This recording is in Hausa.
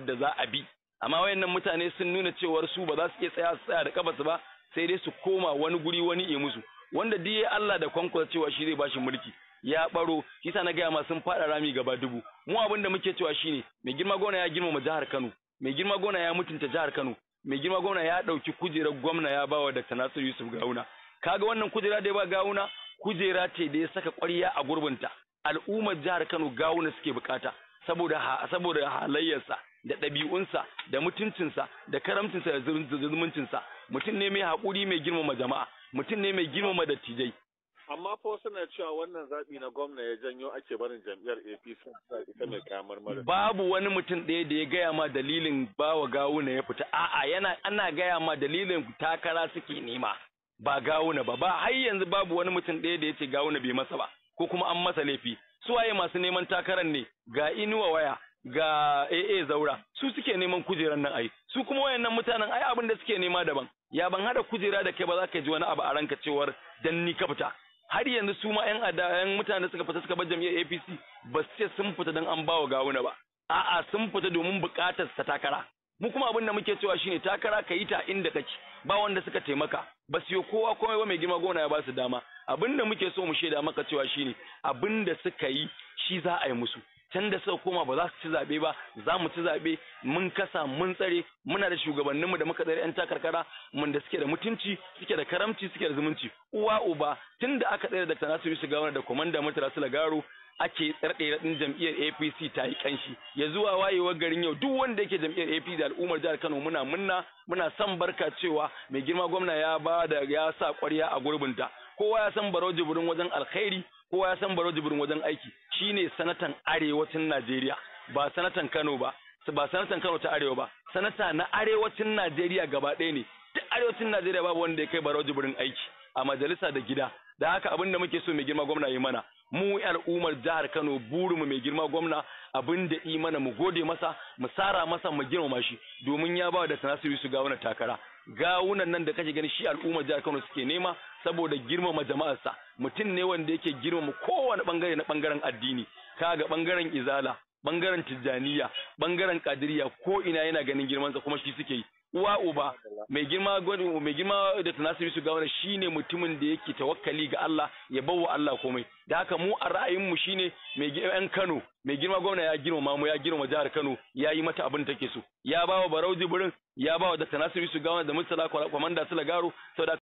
da za a bi amma wayannan mutane sun nuna cewar su ba za su iya tsaya su tsaya da kafarsu ba sai dai su koma wani guri wani ya musu wanda duk ya Allah da kwankwasa cewa shi zai bashi mulki ya baro kisa na gaya ma sun fada rami gaba dubu mu abin da muke cewa shine mai girma gona ya girmama jihar Kano mai girma gona ya mutunta jihar Kano mai girma gwamna ya dauki kujerar gwamna ya bawa Dr. Nasiru Yusuf Gawuna kaga wannan kujera da ya ba Gawuna kujera ce da ya saka ƙwarya a gurbinta al'ummar jihar Kano Gawuna suke bukata saboda saboda halayyarsa da ɗabi'unsa da mutuncinsa da karamcinsa da zumuncinsa mutum ne mai haƙuri mai girmama jama'a mutum ne mai girmama dattijai amma fa suna cewa wannan zaɓi na gwamna ya janyo ake barin jam'iyyar APC ita mai kamar mara babu wani mutum ɗaya da ya gaya ma dalilin bawa gawuna ya fita a'a yana ana gaya ma dalilin takara suke nema ba gawuna ba ba har yanzu babu wani mutum ɗaya da ya ce gawuna bai masa ba ko kuma an masa laifi su waye masu neman takarar ne ga inuwa waya ga AA zaura su suke neman kujeran nan ai su kuma wayannan mutanen ai abin da suke nema daban ya ban hada kujera da kai ba za ka ji wani abu a ranka cewar dan ni ka fita har yanzu su ma yan adayan mutane suka fita suka bar jam'iyyar APC ba su ce sun fita dan an bawa gawuna ba a'a sun fita domin bukatar ta takara mu kuma abin da muke cewa shine takara ka yi ta inda kake ba wanda suka taimaka ba su yi kowa komai ba mai girma gona ya ba su dama abin da muke so mu shaida maka cewa shine abin da suka yi shi za a yi musu can da suka koma ba za su ci zaɓe ba za mu ci zaɓe mun kasa mun tsare muna da shugabanninmu da muka tsare 'yan takarkara mun da suke da mutunci suke da karamci suke da zumunci uwa uba tun da aka tsare da tanasiru su gawar da komanda mutara su lagaro ake tsarɗe ɗin jam'iyyar APC ta yi kanshi ya zuwa wayewar garin yau duk wanda yake jam'iyyar APC da al'ummar jihar Kano muna munna muna son barka cewa mai girma gwamna ya ba da ya sa ƙwarya a gurbinta kowa ya san baro jibirin wajen alkhairi kowa ya san baro jibirin wajen aiki shine sanatan arewacin Najeriya ba sanatan Kano ba ba sanatan Kano ta arewa ba sanata na arewacin Najeriya gaba ɗaya ne duk arewacin Najeriya babu wanda ya kai baro jibirin aiki a majalisa da gida da haka abin da muke so mai girma gwamna yi mana mu al'ummar jihar Kano burinmu mai girma gwamna abin da yi mana mu gode masa mu sara masa mu girmama shi domin ya ba da Nasiru su ga wannan takara gawunan nan da kake gani shi al'ummar jihar Kano suke nema saboda girmama jama'arsa mutum ne wanda yake girmama kowane bangare na bangaren addini kaga bangaren izala bangaren tijjaniya bangaren kadiriya ko ina yana ganin girmansa kuma shi suke yi uwa uba mai girma mai girma da tanasiri su gawana shine mutumin da yake tawakkali ga Allah ya bawa Allah komai da haka mu a ra'ayin mu shine mai yan Kano mai girma gwamna ya girma mu ya girma jihar Kano ya yi mata abin take so ya bawa Barau Jibrin ya bawa da tanasiri su gawana da Murtala Kwamanda Sulagaro saboda